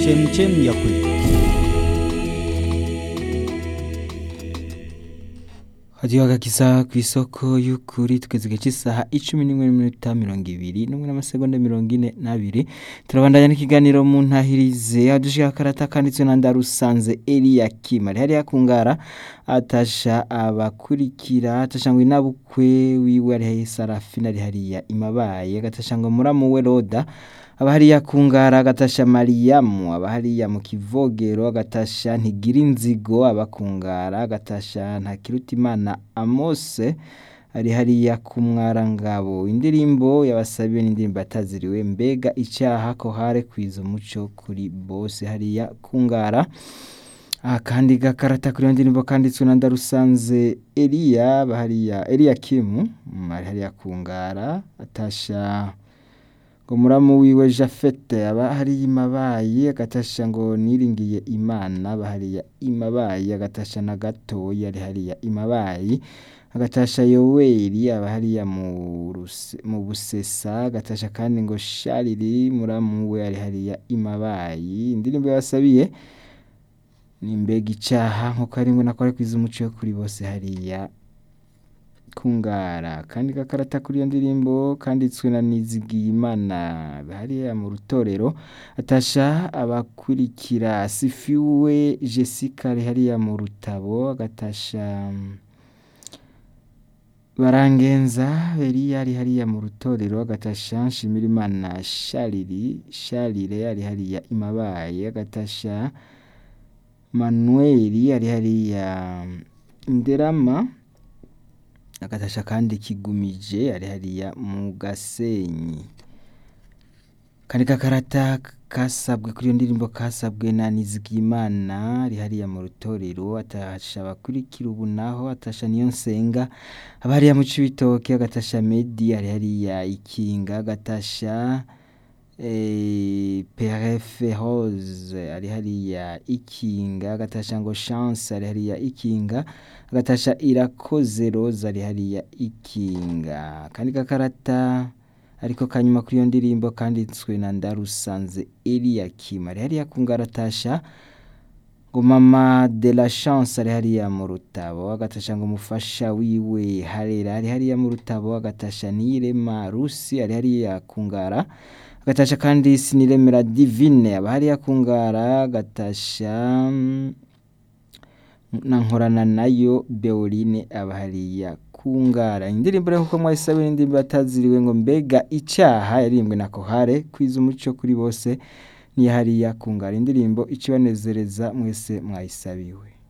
chemchemi ya kweli. hadiyo agakiza ku isoko y'ukuri tugeze igihe cy'isaha icumi n'imwe n'iminota mirongo ibiri n'umwe n'amasegonda mirongo ine n'abiri turabandanya n'ikiganiro mu ntahirize aho dushika akarata kanditswe na ndarusanze eliyakim ari hariya kungara atasha abakurikira atasha ngo inabukwe wiwe ari hariya sarafina ari hariya imabaye agatasha ngo muramu we roda aba hariya kungara agatasha mariyamu aba hariya mu kivogero agatasha ntigira inzigo abakungara agatasha ntakirutimana amose ari hariya ku mwarangabo indirimbo yabasabiwe n'indirimbo ataziriwe mbega icyaha ko hare kwiza umuco kuri bose hariya kungara akandi gakarata kuri iyo ndirimbo kanditswe na ndarusanze eliya bahariya eliya kimu ari hariya kungara atasha ngo muramu wiwe jafete aba hariya imabayi agatasha ngo niringiye imana bahariya imabayi agatasha na gatoya ari hariya imabayi agatasha yoweri aba hariya mu Ruse- mu busesa agatasha kandi ngo shariri muramu we ari hariya imabayi indirimbo yabasabiye ni mbega icyaha nk'uko ari ngo nakore kwiza umuco wo kuri bose hariya kungara kandi gakarata kuri iyo ndirimbo kanditswe na Nizigiyimana hariya mu rutorero atasha abakurikira sifiwe Jessica ari hariya mu rutabo agatasha barangenza Eliya ari hariya mu rutorero agatasha Nshimirimana Shariri Sharire ari hariya imabaye agatasha Manuel ari hariya Nderama agatasha kandi kigumije ari hariya mu gasenyi kandi kakarata kasabwe kuri iyo ndirimbo kasabwe na Nizigimana ari hariya mu rutorero atasha abakurikira ubu naho atasha niyo nsenga aba hariya mu cibitoke agatasha Medi ari hariya ikinga agatasha eh, Perefe Rose ari hariya ikinga agatasha ngo Chance ari hariya ikinga agatasha irakoze Rose ari hariya ikinga kandi gakarata ariko kanyuma kuri iyo ndirimbo kanditswe na Ndarusanze Eliyakim ari hariya kungaratasha ngo mama de la chance ari hariya mu rutabo agatasha ngo umufasha wiwe harera ari hariya mu rutabo agatasha niyirema rusi ari hariya kungara agatasha kandi siniremera divine aba hariya kungara agatasha mm, na nkorana nayo Beoline aba hariya kungara indirimbo rero kuko mwayisabe indirimbo ataziriwe ngo mbega icyaha yaririmbwe na kohare kwiza umuco kuri bose ni hariya kungara indirimbo ikibanezereza mwese mwayisabiwe